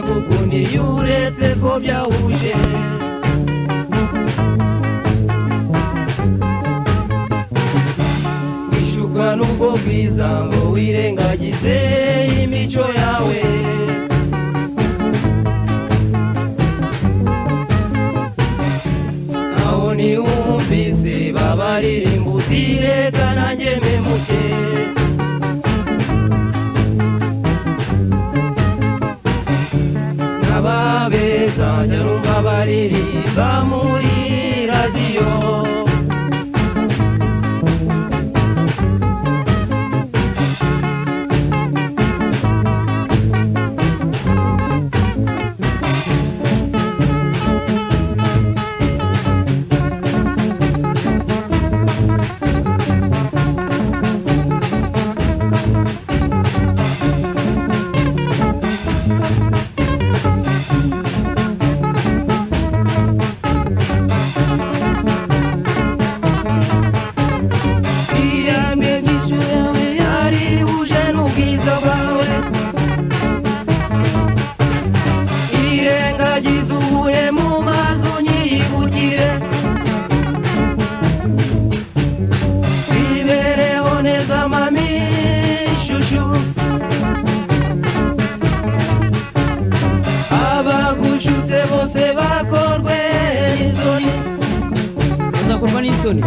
gukunda iyo uretse ko byahuje wishyurwa n'ubwo bwiza ngo wirengagize imico yawe aho ntiwumvise babaririmba utireka nanjye mpemuke ababeza nyarumva baririmba muri radiyo iyambye nk'ijwi yawe yarihuje n'ubwiza bwawe irengagiza ubuye mu mazi unyiyibugire ibereho neza mami shushu abagushutse bose bakorwe n'isoni bazakorwa n'isoni